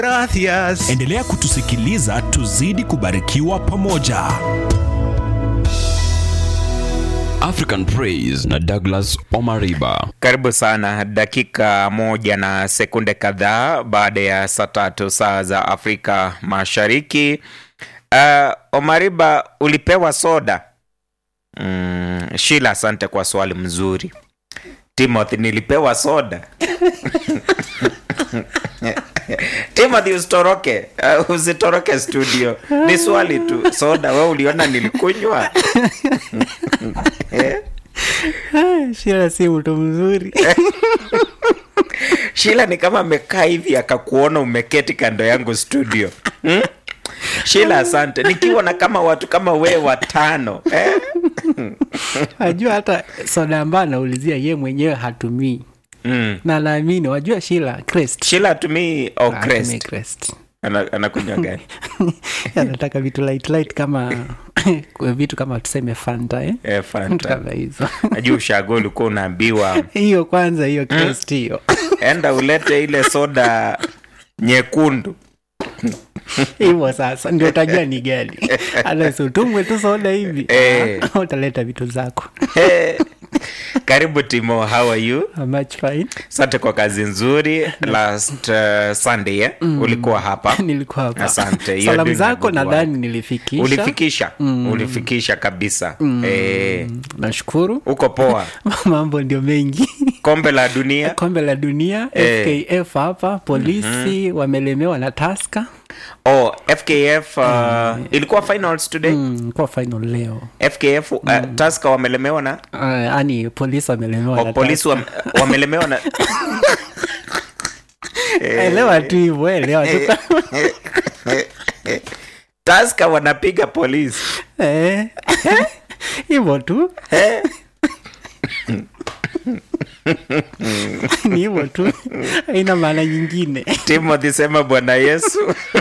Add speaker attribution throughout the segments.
Speaker 1: Gracias.
Speaker 2: Endelea kutusikiliza tuzidi kubarikiwa pamoja.
Speaker 3: African Praise na Douglas Omariba.
Speaker 4: Karibu sana, dakika moja na sekunde kadhaa baada ya saa tatu saa za Afrika Mashariki. Uh, Omariba, ulipewa soda? Mm, Shila, asante kwa swali mzuri. Timothy, nilipewa soda? Timothy, usitoroke, uh, usitoroke studio. Ni swali tu, soda we uliona nilikunywa? Eh?
Speaker 5: Shila si mtu mzuri.
Speaker 4: Shila ni kama amekaa hivi akakuona umeketi kando yangu studio hmm? Shila, asante. Nikiwa na kama watu kama wewe watano eh?
Speaker 5: Wajua hata soda ambayo anaulizia ye mwenyewe hatumii
Speaker 4: mm.
Speaker 5: na naamini, wajua Shila Crest.
Speaker 4: Shila atumii au
Speaker 5: Hatumii
Speaker 4: crest
Speaker 5: Crest.
Speaker 4: Ana- anakunywa gani?
Speaker 5: anataka vitu light light kama vitu kama tuseme Fanta eh?
Speaker 4: Eh,
Speaker 5: Vitu
Speaker 4: Fanta.
Speaker 5: kama hizo
Speaker 4: Najua ushago ulikuwa unaambiwa
Speaker 5: hiyo kwanza, hiyo Crest hiyo
Speaker 4: enda ulete ile soda nyekundu.
Speaker 5: hivyo sasa ndio utajua ni gani. Alafu utumwe tu soda hivi
Speaker 4: Eh.
Speaker 5: ah, utaleta vitu zako.
Speaker 4: Eh, Karibu Timo, how are you?
Speaker 5: I'm much fine.
Speaker 4: Asante kwa kazi nzuri. Last uh, Sunday eh? ulikuwa hapa
Speaker 5: Nilikuwa hapa.
Speaker 4: Asante. You're
Speaker 5: Salamu
Speaker 4: doing a
Speaker 5: zako
Speaker 4: good
Speaker 5: nadhani
Speaker 4: work.
Speaker 5: nilifikisha.
Speaker 4: ulifikisha ulifikisha kabisa eh,
Speaker 5: Nashukuru.
Speaker 4: uko poa
Speaker 5: Mambo ndio mengi.
Speaker 4: kombe la dunia
Speaker 5: Kombe la dunia
Speaker 4: Eh.
Speaker 5: FKF hapa, polisi wamelemewa na Tusker.
Speaker 4: oh, fkf uh, ilikuwa finals today
Speaker 5: Mm, kwa final leo.
Speaker 4: fkf uh, taska wamelemewa na
Speaker 5: Uh, yani polisi wamelemewa
Speaker 4: oh,
Speaker 5: na
Speaker 4: polisi wame, wamelemewa na
Speaker 5: Tusker. Elewa tu hivyo, elewa tu.
Speaker 4: taska wanapiga polisi
Speaker 5: Eh. Hivyo tu. Ni hivyo tu. Haina maana nyingine.
Speaker 4: timothy sema bwana yesu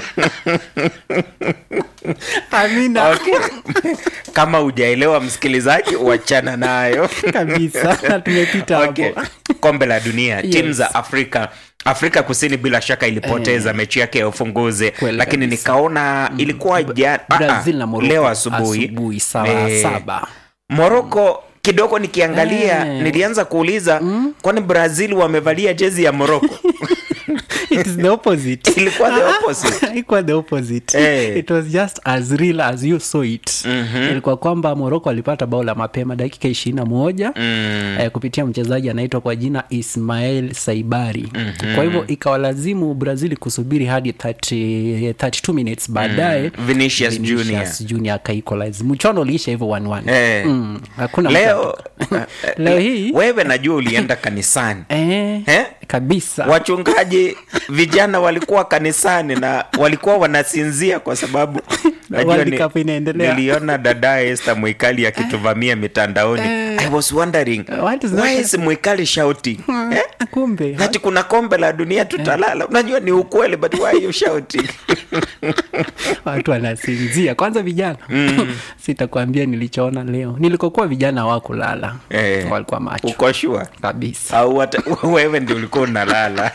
Speaker 5: Amina.
Speaker 4: okay. kama hujaelewa msikilizaji wachana nayo
Speaker 5: Kabisa. Na tumepita
Speaker 4: okay.
Speaker 5: hapo.
Speaker 4: kombe la dunia
Speaker 5: Yes.
Speaker 4: timu za afrika afrika kusini bila shaka ilipoteza mechi yake ya ufunguzi
Speaker 5: Kweli
Speaker 4: lakini
Speaker 5: kabisa.
Speaker 4: nikaona ilikuwa jana ah, ah,
Speaker 5: Brazil na Morocco
Speaker 4: leo asubuhi
Speaker 5: asubuhi saa
Speaker 4: Eh,
Speaker 5: saba.
Speaker 4: moroko kidogo nikiangalia
Speaker 5: Eh.
Speaker 4: nilianza kuuliza kwani brazil wamevalia jezi ya moroko
Speaker 5: It is the opposite.
Speaker 4: Ilikuwa the opposite.
Speaker 5: Ilikuwa the opposite.
Speaker 4: Eh.
Speaker 5: It was just as real as you saw it. Ilikuwa kwamba Morocco walipata bao la mapema dakika ishirini na moja eh, kupitia mchezaji anaitwa kwa jina Ismail Saibari. Kwa hivyo ikawalazimu Brazil kusubiri hadi 30, 32 minutes baadaye
Speaker 4: Vinicius Junior.
Speaker 5: Vinicius Junior akaequalize. Mchuano uliisha hivyo 1-1.
Speaker 4: Eh.
Speaker 5: Mm, hakuna mtu
Speaker 4: leo
Speaker 5: atoka. Leo hii
Speaker 4: wewe najua ulienda kanisani
Speaker 5: eh,
Speaker 4: Eh?
Speaker 5: kabisa
Speaker 4: wachungaji vijana walikuwa kanisani na walikuwa wanasinzia kwa sababu najua
Speaker 5: World Cup inaendelea.
Speaker 4: niliona dada Esther Mwikali akituvamia mitandaoni I was wondering
Speaker 5: What is
Speaker 4: why
Speaker 5: that?
Speaker 4: is Mwikali shouting eh?
Speaker 5: kumbe
Speaker 4: Ati kuna kombe la dunia tutalala. Unajua ni ukweli but why are you shouting?
Speaker 5: watu wanasinzia kwanza vijana sitakwambia nilichoona leo nilikokuwa vijana hawakulala
Speaker 4: Eh,
Speaker 5: walikuwa macho
Speaker 4: Uko sure?
Speaker 5: kabisa
Speaker 4: Au hata wewe ndio ulikuwa unalala?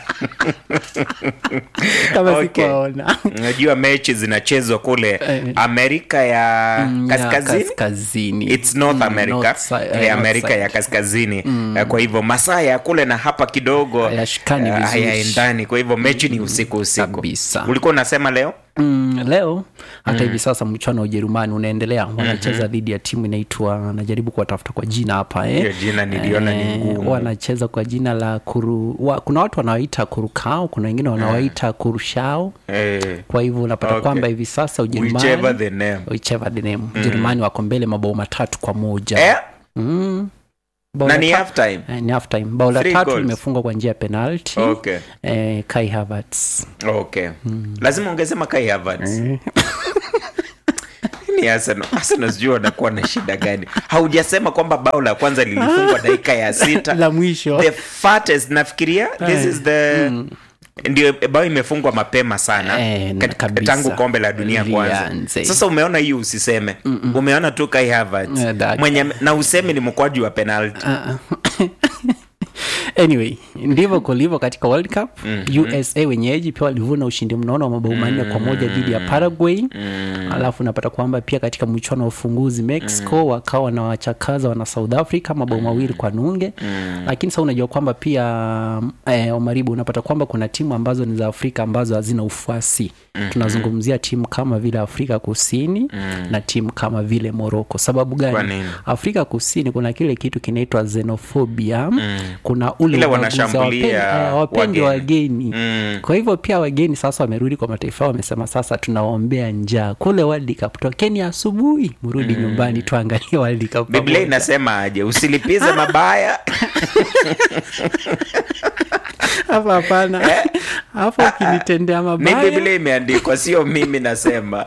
Speaker 5: kama
Speaker 4: Okay.
Speaker 5: sikuwaona
Speaker 4: Unajua mechi zinachezwa kule
Speaker 5: Eh.
Speaker 4: Amerika ya
Speaker 5: Mm, ya
Speaker 4: kaskazini.
Speaker 5: kaskazini
Speaker 4: It's North
Speaker 5: Mm,
Speaker 4: America,
Speaker 5: north si- eh,
Speaker 4: eh,
Speaker 5: north
Speaker 4: Amerika
Speaker 5: side.
Speaker 4: ya kaskazini Eh, kwa hivyo masaa ya kule na hapa kidogo
Speaker 5: Hayashikani
Speaker 4: eh,
Speaker 5: vizuri.
Speaker 4: hayaendani kwa hivyo mechi ni usiku usiku
Speaker 5: Kabisa.
Speaker 4: ulikuwa unasema leo
Speaker 5: mm, leo hata hivi sasa mchuano wa ujerumani unaendelea wanacheza dhidi ya timu inaitwa najaribu kuwatafuta kwa jina hapa eh.
Speaker 4: Hiyo jina niliona ni
Speaker 5: Eh,
Speaker 4: ngumu.
Speaker 5: wanacheza kwa jina la kuru wa, kuna watu wanawaita kurukao kuna wengine wanawaita kurushao
Speaker 4: eh,
Speaker 5: kwa hivyo unapata
Speaker 4: Okay.
Speaker 5: kwamba hivi sasa
Speaker 4: whichever
Speaker 5: ujerumani
Speaker 4: the name
Speaker 5: whichever the name ujerumani wako mbele mabao matatu kwa moja
Speaker 4: eh?
Speaker 5: mm. Bao
Speaker 4: na
Speaker 5: la
Speaker 4: ni
Speaker 5: ta-
Speaker 4: half time
Speaker 5: eh, ni half time bao la
Speaker 4: Three
Speaker 5: tatu
Speaker 4: goals.
Speaker 5: limefungwa kwa njia ya penalty
Speaker 4: okay
Speaker 5: eh, kai havertz
Speaker 4: okay lazima ungesema kai Havertz ni Arsenal Arsenal sijui wanakuwa na shida gani haujasema kwamba bao la kwanza lilifungwa dakika ya sita
Speaker 5: la mwisho
Speaker 4: the fattest nafikiria this is the ndio bao imefungwa mapema sana
Speaker 5: Eh,
Speaker 4: kat-
Speaker 5: kabisa.
Speaker 4: tangu kombe la dunia kwanza
Speaker 5: Lianze.
Speaker 4: sasa umeona hiyo usiseme umeona tu kai Havertz
Speaker 5: Eh, that-
Speaker 4: mwenye na useme ni mkwaju wa penalty
Speaker 5: anyway ndivyo kulivyo katika world cup mm-hmm. usa wenyeji pia walivuna ushindi mnono wa mabao manne kwa moja dhidi ya paraguay mm-hmm. alafu unapata kwamba pia katika mchuano wa ufunguzi mexico mm-hmm. wakawa wanawachakaza wana south africa mabao mawili kwa nunge mm-hmm. lakini sa unajua kwamba pia eh, omaribu unapata kwamba kuna timu ambazo ni za afrika ambazo hazina ufuasi mm-hmm. tunazungumzia timu kama vile afrika kusini mm-hmm. na timu kama vile moroko sababu
Speaker 4: Kwa
Speaker 5: gani
Speaker 4: nini?
Speaker 5: afrika kusini kuna kile kitu kinaitwa xenophobia mm. kuna ule
Speaker 4: Ile
Speaker 5: ubaguzi,
Speaker 4: wanashambulia
Speaker 5: hawapendi- eh, hawapendi
Speaker 4: wageni.
Speaker 5: wageni
Speaker 4: Mm.
Speaker 5: kwa hivyo pia wageni sasa wamerudi kwa mataifa yao wamesema sasa tunawaombea njaa kule World Cup tokeni asubuhi mrudi nyumbani tuangalie World Cup
Speaker 4: biblia
Speaker 5: pamoja.
Speaker 4: inasema aje usilipize mabaya
Speaker 5: hapa hapana hapo ukinitendea
Speaker 4: mi
Speaker 5: mabaya
Speaker 4: biblia imeandikwa sio mimi nasema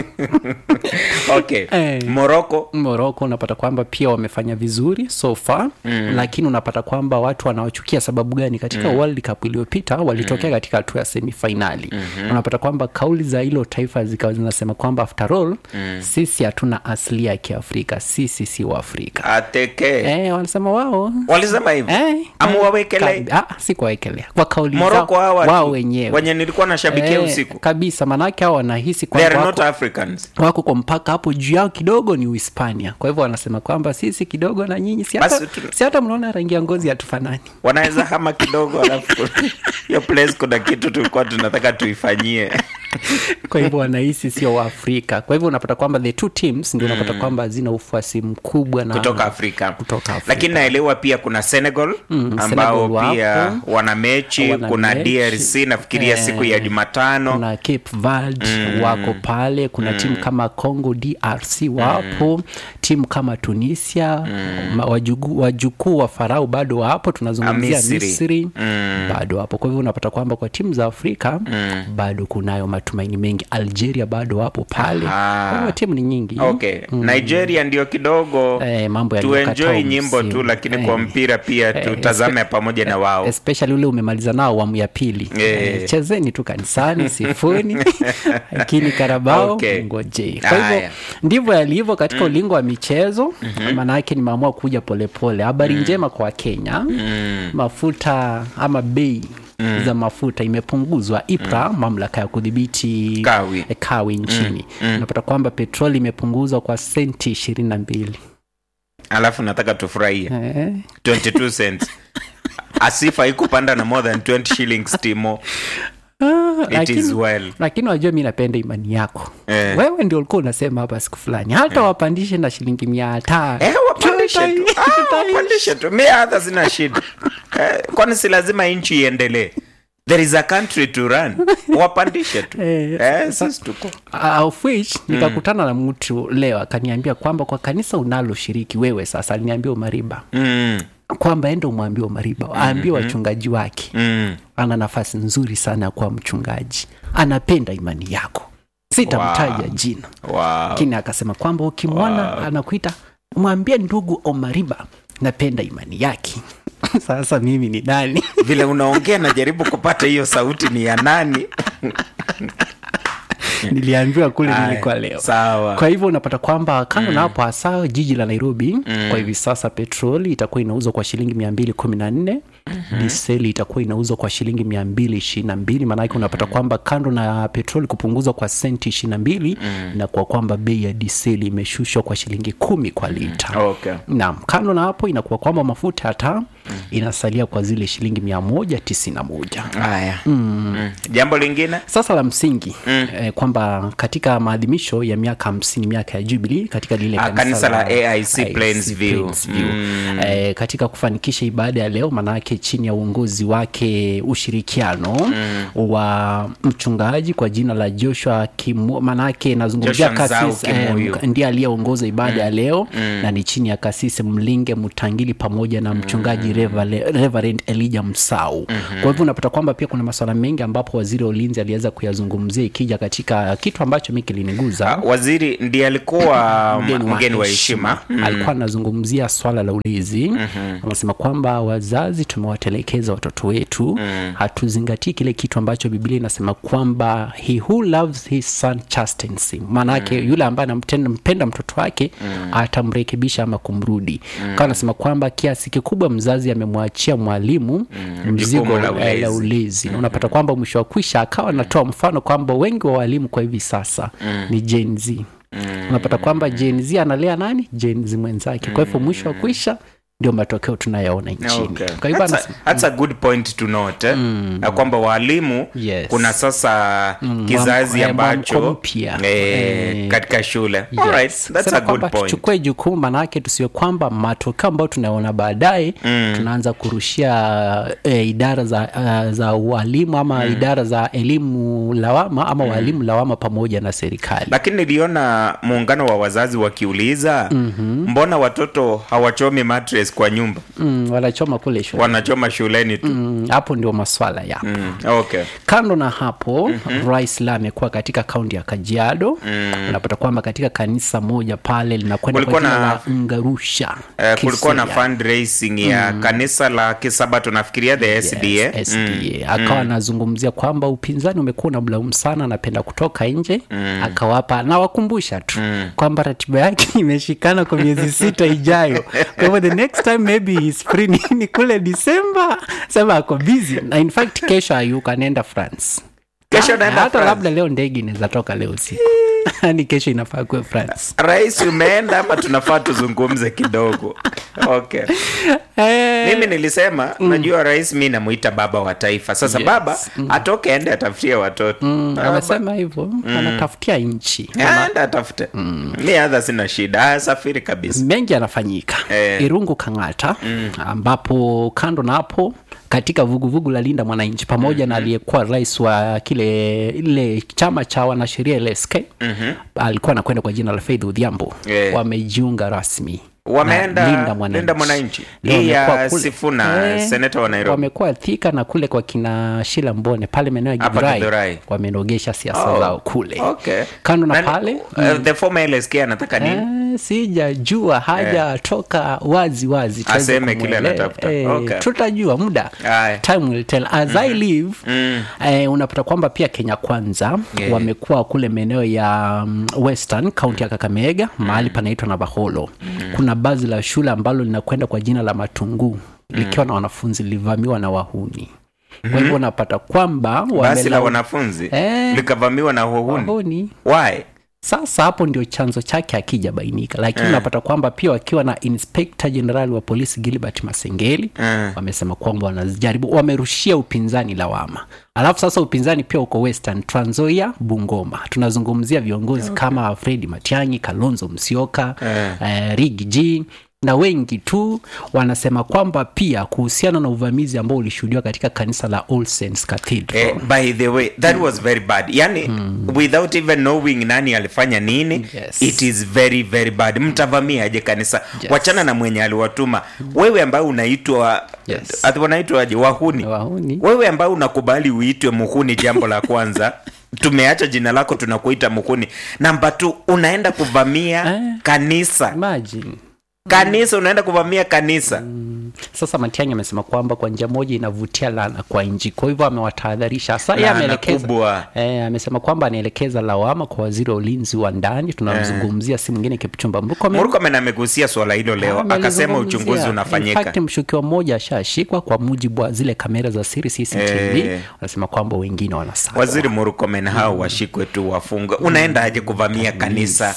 Speaker 4: okay
Speaker 5: Eh.
Speaker 4: moroko
Speaker 5: moroko unapata kwamba pia wamefanya vizuri so far mm. lakini unapata kwamba watu wanaochukia sababu gani katika mm. world cup iliyopita walitokea mm. katika hatua ya semifainali mm-hmm. unapata kwamba kauli za hilo taifa zikawa zinasema kwamba after all mm. sisi hatuna asili ya kiafrika sisi si waafrika
Speaker 4: ateke
Speaker 5: eh, wanasema wao
Speaker 4: walisema hivi
Speaker 5: Eh,
Speaker 4: amuwawekelei
Speaker 5: kabi- ah, si kuwawekelea kwa kauli
Speaker 4: moroko
Speaker 5: zao
Speaker 4: hawa
Speaker 5: wao
Speaker 4: tu,
Speaker 5: wenyewe
Speaker 4: wenye nilikuwa nashabikia
Speaker 5: Eh,
Speaker 4: usiku
Speaker 5: kabisa maanake hao wanahisi
Speaker 4: they are
Speaker 5: kwamba
Speaker 4: not
Speaker 5: wako,
Speaker 4: africans
Speaker 5: wako kwa mpaka hapo juu yao kidogo ni uhispania kwa hivyo wanasema kwamba sisi kidogo na nyinyi si hata,
Speaker 4: Basi tu-
Speaker 5: si hata mnaona rangi ya ngozi hatufanani
Speaker 4: wanaweza hama kidogo alafu hiyo place kuna kitu tulikuwa tunataka tuifanyie
Speaker 5: kwa hivyo wanahisi sio waafrika kwa hivyo unapata kwamba the two teams ndio unapata kwamba hazina ufuasi mkubwa na
Speaker 4: kutoka afrika
Speaker 5: Kutoka Afrika.
Speaker 4: lakini naelewa pia kuna senegal ambao
Speaker 5: Senegal
Speaker 4: pia
Speaker 5: wapo.
Speaker 4: wana mechi
Speaker 5: Wana
Speaker 4: kuna
Speaker 5: mechi.
Speaker 4: drc nafikiria
Speaker 5: Eh,
Speaker 4: siku ya jumatano
Speaker 5: kuna cape verde wako pale kuna timu kama congo drc wapo timu kama tunisia ma- wajugu- wajukuu wa farao bado wapo tunazungumzia
Speaker 4: Misri.
Speaker 5: misri bado wapo kwa hivyo unapata kwamba kwa timu za afrika bado kunayo matumaini mengi algeria bado wapo pale
Speaker 4: Aha.
Speaker 5: kwa hivyo timu ni nyingi
Speaker 4: okay nigeria ndio kidogo
Speaker 5: Eh, mambo yaliyokataa
Speaker 4: tuenjoi nyimbo
Speaker 5: msimu.
Speaker 4: tu lakini kwa
Speaker 5: Eh.
Speaker 4: mpira pia tutazame pamoja na wao
Speaker 5: especially ule umemaliza nao awamu ya pili
Speaker 4: Eh.
Speaker 5: Eh, chezeni tu kanisani sifuni lakini karabao
Speaker 4: Okay.
Speaker 5: ngojei kwa hivyo
Speaker 4: Haya.
Speaker 5: ndivyo yalivyo katika ulingo wa michezo maanake nimeamua kuja polepole habari njema kwa kenya mafuta ama bei za mafuta imepunguzwa ipra mamlaka ya kudhibiti
Speaker 4: Kawi.
Speaker 5: eh, kawi nchini unapata kwamba petroli imepunguzwa kwa senti ishirini na mbili
Speaker 4: alafu nataka tufurahie
Speaker 5: eh.
Speaker 4: 22 cents asifa ikupanda na more than 20 shillings timo
Speaker 5: Ah,
Speaker 4: It
Speaker 5: lakini-
Speaker 4: is well.
Speaker 5: lakini wajua mi napenda imani yako
Speaker 4: Eh.
Speaker 5: wewe ndio ulikuwa unasema hapa siku fulani hata wapandishe na shilingi mia tano
Speaker 4: Eh, wapandishe tu
Speaker 5: Tutai-
Speaker 4: Ah,
Speaker 5: tutaishi.
Speaker 4: wapandishe tu mi hata sina shida eh, kwani si lazima nchi iendelee there is a country to run wapandishe tu
Speaker 5: Eh,
Speaker 4: eh, sisi tuko
Speaker 5: Uh, of which nikakutana na mtu leo akaniambia kwamba kwa kanisa unaloshiriki wewe sasa aliniambia umariba
Speaker 4: mm,
Speaker 5: kwamba enda umwambie umariba aambie wachungaji wake
Speaker 4: mm.
Speaker 5: ana nafasi nzuri sana ya kuwa mchungaji anapenda imani yako sitamtaja
Speaker 4: Wow.
Speaker 5: jina
Speaker 4: Wow.
Speaker 5: lakini akasema kwamba ukimwona anakuita mwambie ndugu omariba napenda imani yake sasa mimi ni nani
Speaker 4: vile unaongea najaribu kupata hiyo sauti ni ya nani
Speaker 5: niliambiwa kule
Speaker 4: Aya,
Speaker 5: nilikuwa leo
Speaker 4: sawa.
Speaker 5: kwa hivyo unapata kwamba kando na hapo hasa jiji la nairobi kwa hivi sasa petroli itakuwa inauzwa kwa shilingi mia mbili kumi na nne diseli itakuwa inauzwa kwa shilingi mia mbili ishirini na mbili maanake unapata kwamba kando na petroli kupunguzwa kwa senti ishirini na mbili na kwa kwamba bei ya diseli imeshushwa kwa shilingi kumi kwa lita
Speaker 4: okay.
Speaker 5: naam kando na hapo inakuwa kwamba mafuta ya taa inasalia kwa zile shilingi mia moja tisini na moja
Speaker 4: haya mm. jambo lingine
Speaker 5: sasa la msingi mm. eh, kwamba katika maadhimisho ya miaka hamsini miaka ya jubilee katika lile
Speaker 4: Ah, kanisa la AIC Plainsview.
Speaker 5: Plainsview. Eh, katika kufanikisha ibada ya leo maanake chini ya uongozi wake ushirikiano mm. wa mchungaji kwa jina la joshua Kimu, maanake nazungumzia
Speaker 4: Joshua Nzau
Speaker 5: kasisi
Speaker 4: Kimuyu.
Speaker 5: eh, ndiye aliyeongoza ibada ya leo na ni chini ya kasisi mlinge mtangili pamoja na mchungaji Revale- reverend elija msau kwa hivyo unapata kwamba pia kuna masuala mengi ambapo waziri wa ulinzi aliweza kuyazungumzia ikija katika kitu ambacho mi kiliniguza
Speaker 4: Ah, waziri ndiye alikuwa mgeni wa heshima
Speaker 5: alikuwa anazungumzia swala la ulinzi anasema kwamba wazazi tumewatelekeza watoto wetu hatuzingatii kile kitu ambacho biblia inasema kwamba he who loves his son chastens him maanake yule ambaye anampenda mtoto wake atamrekebisha ama kumrudi mm. anasema kwamba kiasi kikubwa mzazi mzazi amemwachia mwalimu mzigo
Speaker 4: jukumu la
Speaker 5: la ulezi, la
Speaker 4: ulezi.
Speaker 5: ulezi. Na unapata kwamba mwisho wa kwisha akawa anatoa mfano kwamba wengi wa walimu kwa hivi sasa ni Gen Z unapata kwamba Gen Z analea nani Gen Z mwenzake kwa hivyo mwisho wa kwisha ndio matokeo tunayaona nchini
Speaker 4: Okay.
Speaker 5: kwa hivyo
Speaker 4: That's, a,
Speaker 5: anasema-
Speaker 4: that's a good point to note eh? ya kwamba walimu
Speaker 5: Yes.
Speaker 4: kuna sasa kizazi
Speaker 5: mwamko- eh,
Speaker 4: ambacho
Speaker 5: mwamko mpya.
Speaker 4: eh,
Speaker 5: Eh,
Speaker 4: katika shule
Speaker 5: Yes.
Speaker 4: Alright, that's
Speaker 5: Sema
Speaker 4: a good
Speaker 5: kwamba
Speaker 4: point
Speaker 5: tuchukue jukumu manake tusiwe kwamba matokeo ambayo tunaona baadaye tunaanza kurushia eh, idara za, uh, za ualimu ama idara za elimu lawama ama walimu lawama pamoja na serikali
Speaker 4: lakini niliona muungano wa wazazi wakiuliza mbona watoto hawachomi mattress kwa nyumba
Speaker 5: mm, wanachoma kule shule
Speaker 4: wanachoma shuleni tu
Speaker 5: Mm, hapo ndio maswala yapo
Speaker 4: mm. okay
Speaker 5: kando na hapo mm-hmm. rais la amekuwa katika kaunti ya kajiado mm. unapata kwamba katika kanisa moja pale linakwenda kwa
Speaker 4: Kulikuwa
Speaker 5: jina
Speaker 4: na-
Speaker 5: la ngarusha
Speaker 4: Eh, kulikuwa na
Speaker 5: Kisia.
Speaker 4: fundraising ya kanisa la kisabato nafikiria the sda
Speaker 5: Yes, SDA. akawa anazungumzia kwamba upinzani umekuwa na mlaumu sana anapenda kutoka nje akawapa nawakumbusha tu kwamba ratiba yake imeshikana kwa miezi sita ijayo kwa hivyo the next time maybe he's free ni, ni kule disemba sema ako busy na in fact kesho ayuka anaenda france
Speaker 4: Kesho
Speaker 5: Ha-
Speaker 4: anaenda
Speaker 5: hata
Speaker 4: France?
Speaker 5: labda leo ndege inaweza toka leo usiku ni kesho inafaa kuwe france
Speaker 4: rais umeenda ama tunafaa tuzungumze kidogo okay
Speaker 5: Eh,
Speaker 4: mimi nilisema najua rais mi namuita baba wa taifa sasa
Speaker 5: Yes.
Speaker 4: baba atoke ende atafutie watoto Baba-
Speaker 5: amesema hivyo anatafutia nchi
Speaker 4: ende atafute mi hadha sina shida Ah, safiri kabisa
Speaker 5: mengi yanafanyika
Speaker 4: Eh.
Speaker 5: irungu kang'ata ambapo kando na hapo katika vuguvugu la linda mwananchi pamoja na aliyekuwa rais wa kile ile chama cha wanasheria LSK alikuwa anakwenda kwa jina la Faith Odhiambo
Speaker 4: Eh.
Speaker 5: wamejiunga rasmi
Speaker 4: Wameenda
Speaker 5: na
Speaker 4: Linda Mwananchi.
Speaker 5: Leo
Speaker 4: Hii ya
Speaker 5: wamekuwa kule-
Speaker 4: Sifuna, seneta wa Nairobi.
Speaker 5: wamekuwa Thika na kule kwa kina Shila Mbone pale maeneo ya
Speaker 4: Hapa
Speaker 5: Githurai
Speaker 4: Githurai.
Speaker 5: wamenogesha siasa
Speaker 4: Oh,
Speaker 5: zao kule
Speaker 4: okay.
Speaker 5: kando na
Speaker 4: Nani-
Speaker 5: pale
Speaker 4: uh, the former LSK anataka nini
Speaker 5: Eh, sijajua hajatoka wazi wazi tuweze
Speaker 4: Aseme kile
Speaker 5: kumwele-
Speaker 4: anatafuta.
Speaker 5: eh,
Speaker 4: Okay.
Speaker 5: tutajua muda
Speaker 4: Aya.
Speaker 5: time will tell as i live eh, unapata kwamba pia kenya kwanza
Speaker 4: Yeah.
Speaker 5: wamekuwa kule maeneo ya um, western kaunti ya kakamega mahali panaitwa navaholo kuna bazi la shule ambalo linakwenda kwa jina la matunguu likiwa na wanafunzi lilivamiwa na wahuni kwa hivyo unapata kwamba
Speaker 4: basi la
Speaker 5: wamelau-
Speaker 4: wanafunzi
Speaker 5: Eh.
Speaker 4: likavamiwa na wahuni
Speaker 5: wahuni
Speaker 4: why
Speaker 5: sasa hapo ndio chanzo chake akijabainika lakini unapata kwamba pia wakiwa na inspector general wa polisi gilbert masengeli
Speaker 4: Mm.
Speaker 5: wamesema kwamba wanajaribu wamerushia upinzani lawama alafu sasa upinzani pia uko western tranzoia bungoma tunazungumzia viongozi kama fredi matiangi kalonzo msioka eh, rigi g na wengi tu wanasema kwamba pia kuhusiana na uvamizi ambao ulishuhudiwa katika kanisa la All Saints Cathedral
Speaker 4: Eh, by the way that was very bad yani without even knowing nani alifanya nini
Speaker 5: Yes.
Speaker 4: it is very very bad mtavamia aje kanisa
Speaker 5: Yes.
Speaker 4: wachana na mwenye aliwatuma wewe ambaye unaitwa
Speaker 5: Yes.
Speaker 4: ati wanaitwaje wahuni
Speaker 5: wahuni
Speaker 4: wewe ambaye unakubali uitwe muhuni jambo la kwanza tumeacha jina lako tunakuita muhuni namba t unaenda kuvamia
Speaker 5: Eh.
Speaker 4: kanisa
Speaker 5: imagine
Speaker 4: kanisa unaenda kuvamia kanisa
Speaker 5: sasa matiangi amesema kwamba kwa njia moja inavutia lana kwa nchi kwa hivyo amewatahadharisha hasa yeye
Speaker 4: Laana
Speaker 5: ameelekeza
Speaker 4: kubwa.
Speaker 5: eh, amesema kwamba anaelekeza lawama kwa waziri wa ulinzi wa ndani tunamzungumzia si mwingine kipchumba murkomen
Speaker 4: murkomen amegusia swala hilo leo akasema
Speaker 5: Amelizungumzia.
Speaker 4: uchunguzi
Speaker 5: In
Speaker 4: unafanyika
Speaker 5: fact, mshukiwa mmoja ashashikwa kwa mujibu wa zile kamera za siri cctv
Speaker 4: Eh.
Speaker 5: wanasema kwamba wengine wanasakwa
Speaker 4: waziri murkomen hao washikwe tu wafungwe unaenda aje kuvamia kanisa